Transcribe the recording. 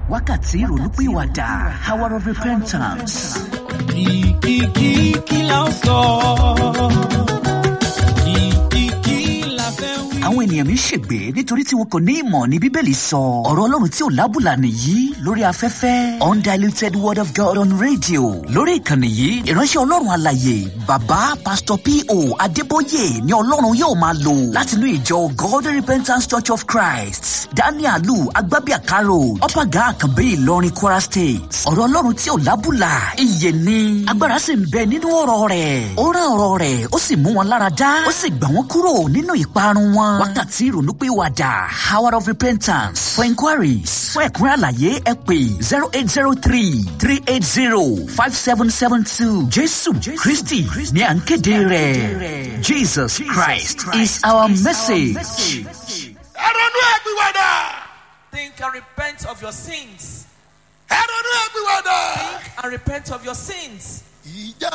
wákàtí ìrònúpìwàdà hour of repentance. kìkìkì kí la ó sọ kìkìkì la fẹ́ wí. àwọn ènìyàn mi ń ṣègbè nítorí tí wọn kò ní ìmọ̀ ní bíbélì sọ ọ̀rọ̀ ọlọ́run tí ò lábùlà nìyí lórí afẹ́fẹ́ undiluted word of god on radio lórí ìkànnì yìí ìránṣẹ́ ọlọ́run àlàyé bàbá pastor po adébóyè ni ọlọ́run yóò máa lò látinú ìjọ god repentance church of christ danielu agbábíàkárò ọ̀pàgà àkànbí ìlọrin kwara state ọ̀rọ̀ ọlọ́run tí ò lábùlà iye ni agbára sì ń bẹ nínú ọ̀rọ̀ rẹ̀ ó rán ọ̀rọ̀ rẹ̀ ó sì mú wọn lára dá ó sì gbà wọ́n kúrò nínú ìparun wọn wákàtí ìrònúpìwàdà hour of repentance for inquiries fún ẹ̀kúnrẹ́ àlàyé ẹ pè zero eight zero three three eight zero five seven seven two jésù kristi ní à ń kéde rẹ̀ jesus christ is our message. ẹ ronú ẹgbìwàdà Think and repent of your sins. ẹ ronú ẹgbìwàdà. Think and repent of your sins. ìjà